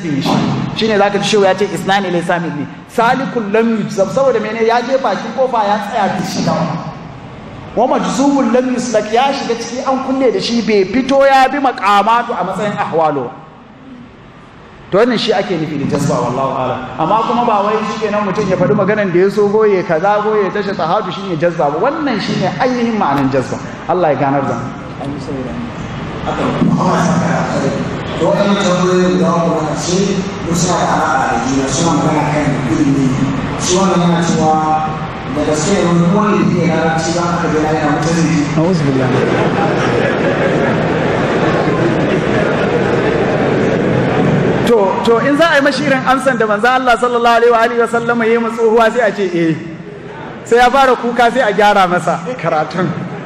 shine zaka ji shehu ya ce isnani laysa minni salikul lam yujzab saboda mene ya je bakin kofa ya tsaya da shi da wa majzubul lam yuslak ya shiga ciki an kulle da shi bai fito ya bi maqamatu a matsayin ahwalo to wannan shi ake nufi da jazba wallahu a'lam amma kuma ba wai shi kenan mutum ya faɗi maganan da ya so goye kaza goye tashi tahadu shine jazba ba wannan shine ainihin ma'anan jazba Allah ya ganar da mu to waɗannan tambayoyi guda uku na ƙarshe duk suna da alaƙa da juna suna magana kan ilimi shi wannan yana cewa da gaske ne wani wani da ke larabci ba aka gina yana mutum zai a'udhu billahi to to in za a yi mashi irin amsan da manzo Allah sallallahu alaihi wa alihi wa sallama yayi tsohuwa sai a ce eh sai ya fara kuka sai a gyara masa karatun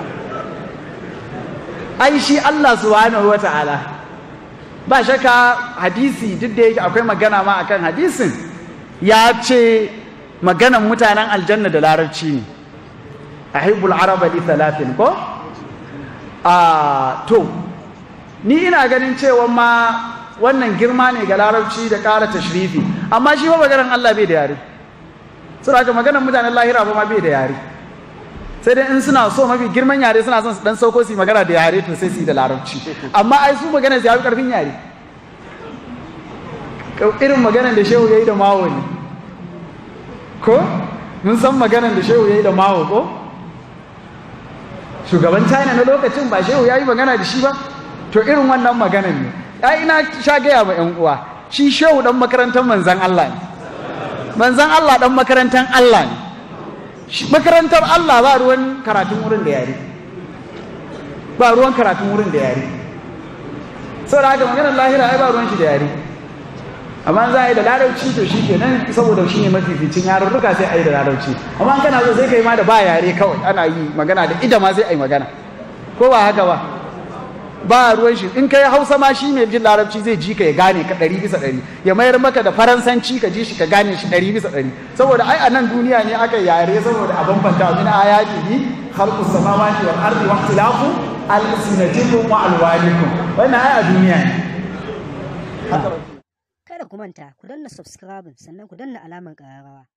ai shi Allah subhanahu wa ta'ala ba shakka hadisi duk da yake akwai magana ma akan hadisin ya ce maganan mutanen aljanna da larabci ne ahibbul araba li thalathin ko a to ni ina ganin cewa ma wannan girma ne ga larabci da ƙara tashrifi amma shi ba maganan Allah bai da yare saboda haka maganan mutanen lahira ba ma bai da yare sai dai in suna so mafi girman yare suna son su dan sauko su yi magana da yare to sai su yi da larabci amma ai su magana su yafi karfin yare irin maganan da shehu ya yi da mawo ne ko mun san maganan da shehu ya yi da mawo ko shugaban china na lokacin ba shehu ya yi magana da shi ba to irin wannan maganan ne ai ina sha gaya ma yan uwa shi shehu dan makarantar manzan Allah ne manzan Allah dan makarantar Allah ne makarantar Allah ba ruwan karatun wurin da yare ba ruwan karatun wurin da yare saboda haka maganar lahira ai ba ruwan shi da yare amma za a yi da larabci to shi kenan saboda shi ne mafificin yarurruka sai a yi da larabci amma kana so sai ka yi ma da ba yare kawai ana yi magana da ida ma sai a yi magana ko ba haka ba ba ruwan shi in kai hausa ma shi mai jin larabci zai ji ka ya gane ka ɗari bisa ɗari ya mayar maka da faransanci ka ji shi ka gane shi ɗari bisa ɗari saboda ai a nan duniya ne aka yare saboda a bambanta min ayatihi khalqu samawati wal ardi wa ikhtilafu alsinatikum wa alwanikum wannan ai a duniya ne Kada ku manta ku danna subscribe sannan ku danna alamar ƙararrawa